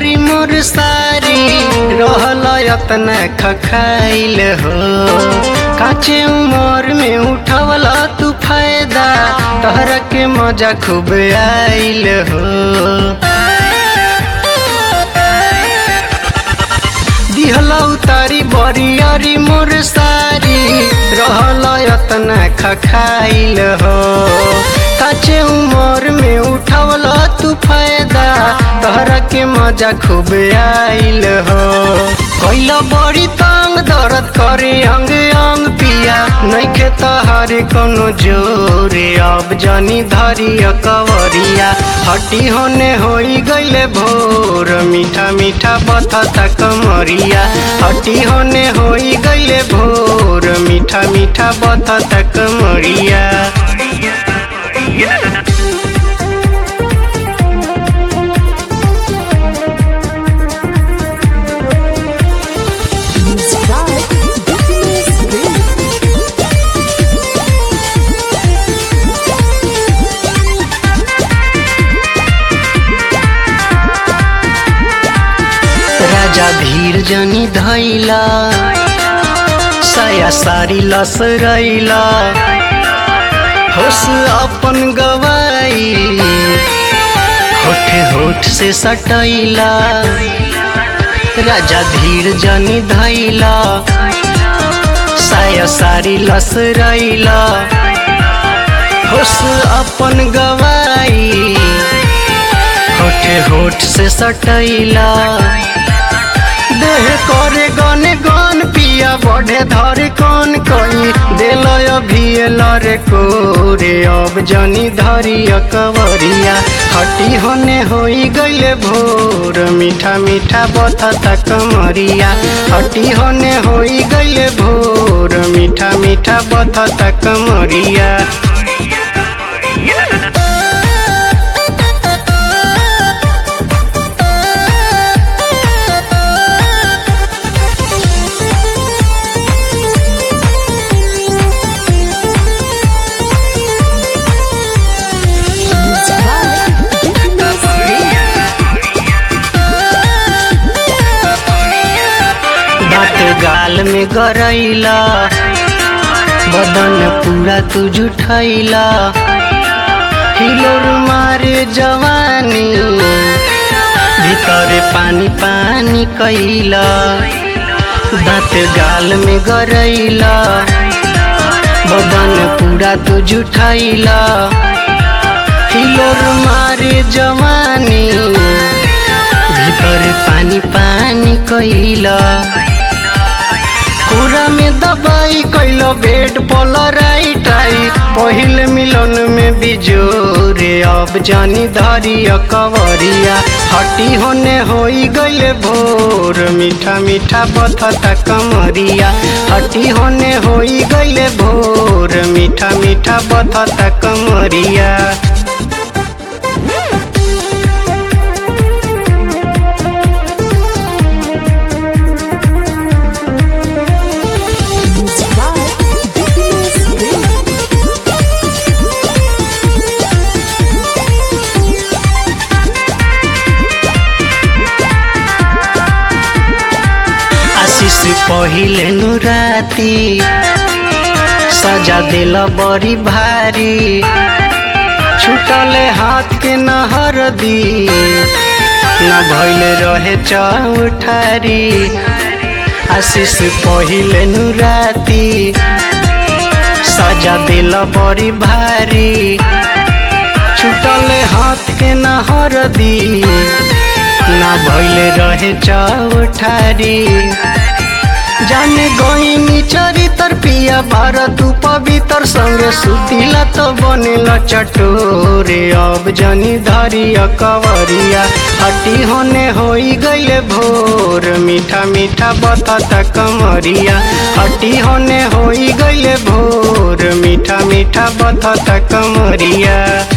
बरियारी मोर सारी रहल यतना खखाइल हो काचे उमर में उठवला तू फायदा तहरा के मजा खूब आइल हो दिहला उतारी बरियारी मोर सारी रहल यतना खखाइल हो काचे उमर में उठवला तू फायदा तहरा के मजा खूब आइल हो कैला बड़ी तंग दर्द करे अंग अंग पिया नैखे तहारे कोनो जोरे अब जनी धरी कवरिया हटी होने होई गईले भोर मीठा मीठा बथता कमरिया हटी होने होई गईले भोर मीठा मीठा बथता कमरिया Music by Goodness Green. राजा धीर जनी धैला साया सारी लसरैला होश अपन गवाई होठ होठ से सटैला राजा धीर जनी धैला साया सारी लसरैला होश अपन गवाई होठ होठ से सटैला देह करे गने गन पिया बढ़े धरे कौन कई दिल अभियल रे कोरे अब जनी धरी कवरिया हटी होने होई गईले भोर मीठा मीठा बथता कमरिया हटी होने होई गईले भोर मीठा मीठा बथता कमरिया Music by Goodness Green. बात गाल में गरैला बदन पूरा तू जुठैला हिलोर मारे जवानी भीतर पानी पानी कैला दाँत गाल में गरैला बदन पूरा तू जुठैला हिलोर मारे जवानी भीतर पानी पानी कैला पूरा में दबाई कैलो बेड पलराई टाई पहिल मिलन में बिजोरे अब जानी धरी कवरिया हटी होने होई गईले भोर मीठा मीठा बथता कमरिया हटी होने होई गईले भोर मीठा मीठा बथता कमरिया Music by Goodness Green. आशीष पहिले नु राती सजा दिल बड़ी भारी छुटले हाथ के नहर दी न भइल रहे चौठारी आशीष पहिले नु राती सजा दिल बड़ी भारी छुटले हाथ के नहर दी ना भइल रहे चौठारी जाने गईनी चरितर पिया भारत पवित्र संगे सुतिला तो बनेला चटोरे अब जनी धरी कवरिया हटी होने होई गईले भोर मीठा मीठा बतता कमरिया हटी होने होई गईले भोर मीठा मीठा बतता कमरिया